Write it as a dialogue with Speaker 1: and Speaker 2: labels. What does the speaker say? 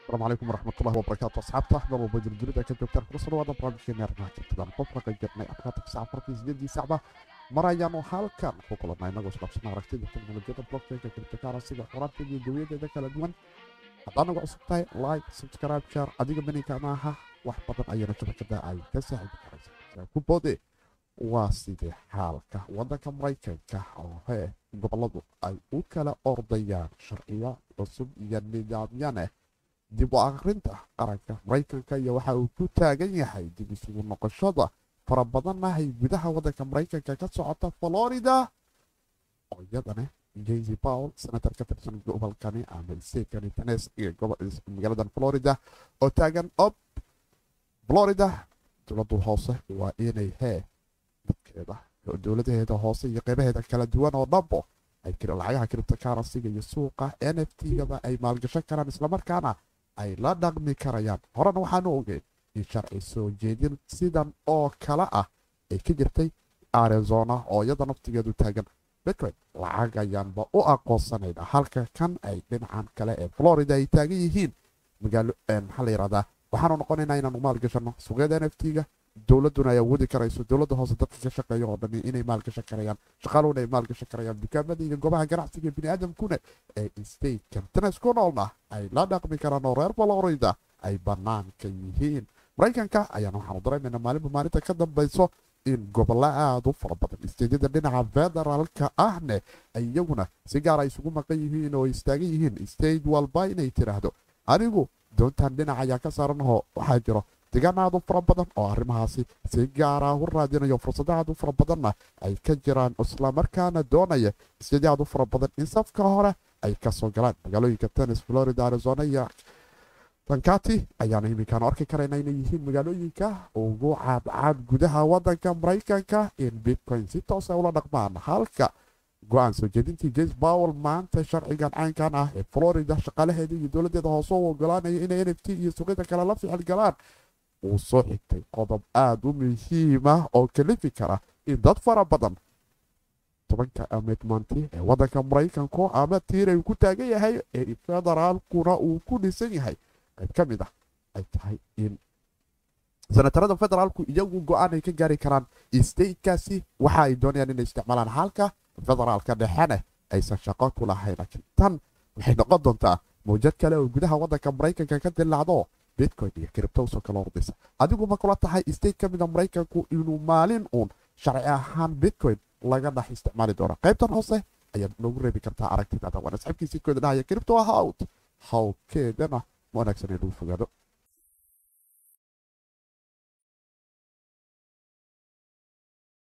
Speaker 1: asalaamu calaykum waraxmatullahi wabarakaatu asxaabta axmed walba jirjirida ka joogtaan kula soo dhawaada barnaamijkeena arrimaha jirtadan qofka ka jirnay afkaata saac afartii sideedii sacba mar ayaanu halkan ku kulannay inagoo isdhaafsana aragtida teknolojiyada blockchainka cryptocurrencyga xoraanteeda iyo jawiyadeeda kala duwan haddaa nagu cusub tahay like subscribe share adiga beninka maaha wax badan ayana shabakada ay ka saaxiibi karaysa ku boode waa sidee xaalka waddanka maraykanka oo hee goboladu ay u kala ordayaan sharciyo cusub iyo nidaamyaneh dib u akrinta qaranka maraykanka iyo waxa uu ku taagan yahay dib isugu noqoshada fara badanna ay gudaha waddanka maraykanka ka socota florida oo iyadana jaysi pawl senator ka tirsan gobolkani ama statekani tenes iyo magaaladan florida oo taagan ob florida dowladu hoose waa inay hee dadkeeda dowladaheeda hoose iyo qeybaheeda kala duwan oo dhanbo ay lacagaha cryptocurrencyga iyo suuqa n f t-gaba ay maalgashan karaan islamarkaana ay la dhaqmi karayaan horena waxaanu ogeyn in sharci soo jeedin sidan oo kale ah ay ka jirtay arizona oo iyada naftigeedu taagan bitcoin lacag ayaanba u aqoonsanayna halka kan ay dhinacan kale ee florida ay taagan yihiin magaalo maxaa la yirahdaa waxaanu noqonaynaa inaanu maalgashano suuqyada n f t-ga dowladuna ay awoodi karayso dowladda hoose dadka ka shaqeeya oo dhani inay maalgashan karayaan shaqaaluhuna ay maalgashan karayaan dukaamada iyo goobaha ganacsiga biniaadamkuna ee statekan tenes ku noolna ay la dhaqmi karaan oo reer florida ay bannaanka yihiin maraykanka ayaana waxaanu dareemaynaa maalinba maalinta ka dambayso in gobollo aada u fara badan isteedyada dhinaca federaalka ahne ay iyaguna si gaara isugu maqan yihiin oo istaagan yihiin state walba inay tiraahdo anigu doontaan dhinac ayaa ka saaranahoo waxaa jiro degaan aad u fara badan oo arrimahaasi si gaara u raadinayo fursada aad u fara badanna ay ka jiraan islamarkaana doonaya isteedyo aad u fara badan in safka hore ay kasoo galaan magaalooyinka tennis florida arizona iyo tankati ayaana iminkaan arki karayna inay yihiin magaalooyinka ugu caadcaad gudaha wadanka maraykanka in bitcoin si toosa ula dhaqmaan halka go-aan soo jeedintii jas bowel maanta sharcigan caynkan ah ee florida shaqaalaheeda iyo dowladeeda hoose u ogolaanaya inay n f t iyo suuqyada kale la ficil galaan uu soo xigtay qodob aada u muhiima oo kalifi kara in dad fara badan tobanka amedmanti ee wadanka maraykanku ama tiiray ku taagan yahay ee federaalkuna uu ku dhisan yahay qayb ka mid ah ay tahay in senatarada federaalku iyagu go-aan ay ka gaari karaan statekaasi waxa ay doonayaan inay isticmaalaan halka federaalka dhexena aysan shaqo ku lahayn laakiin tan waxay noqon doontaa mawjad kale oo gudaha wadanka maraykanka ka dilaacdo bitcoin iyo criptosoo kala ordaysa adigu ma kula tahay state ka mida maraykanku inuu maalin uun sharci ahaan bitcoin laga dhex isticmaali doono qaybtan hoose ayaad noogu reebi kartaa aragtidaada waan asxaabkiisii kooda dhahaya cripto ahout hawkeedana ma wanaagsan inuu fogaado